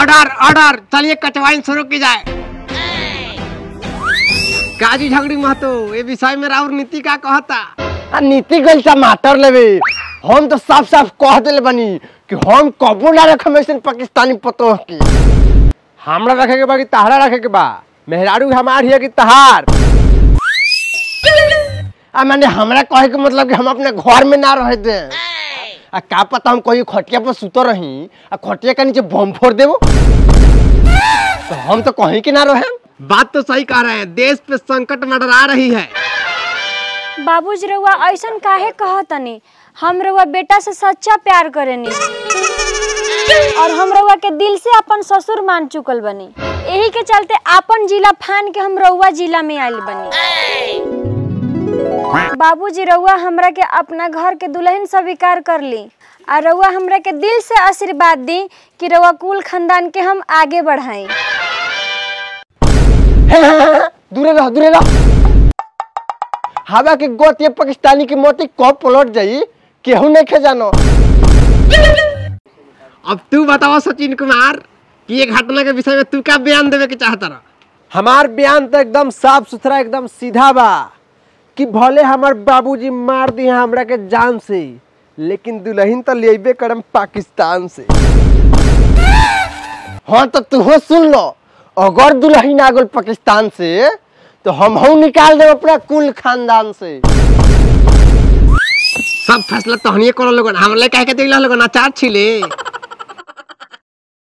order order चलिए कटवाइन शुरू की जाए काजी झगड़ी महतो ये विषय में राउर नीति का कहता आ नीति गल टमाटर लेवे हम तो साफ साफ कह दिले बनी कि हम कबो ना रखम ऐसे पाकिस्तानी पतोह की हमरा रखे के बा कि तहरा रखे के बा मेहरारू हमार हिया कि तहार आ मैंने हमरा कहे के मतलब कि हम अपने घर में ना रह दे आ का पता हम कहीं खटिया पर सुतो रही आ खटिया के नीचे बम फोड़ देबो तो हम तो कहीं के ना रहे बात तो सही कह रहे हैं देश पे संकट मंडरा रही है बाबूजी रउआ ऐसन काहे कहतनी हम रउआ बेटा से सच्चा प्यार करेनी और हम रउआ के दिल से अपन ससुर मान चुकल बनी यही के चलते अपन जिला फान के हम रउआ जिला में आइल बनी बाबूजी रउआ हमरा के अपना घर के दुल्हन स्वीकार कर ली आ रउआ हमरा के दिल से आशीर्वाद दी कि रउआ कुल खानदान के हम आगे बढ़ाई दूरे रह दूरे रह हवा के गोत ये पाकिस्तानी की मोती कब पलट जाई केहू नहीं खे जानो अब तू बताओ सचिन कुमार कि ये घटना के विषय में तू क्या बयान देवे के चाहता रहा हमार बयान तो एकदम साफ सुथरा एकदम सीधा बा कि भले हमार बाबूजी मार दी हमरा के जान से लेकिन दुल्हन तो लेबे करम पाकिस्तान से हाँ तो तू सुन लो अगर दुल्हन आ गल पाकिस्तान से तो हम हूँ निकाल देब अपना कुल खानदान से सब फैसला तहनिए करो लोगन हमले कह के दिला लोगन अचार छिले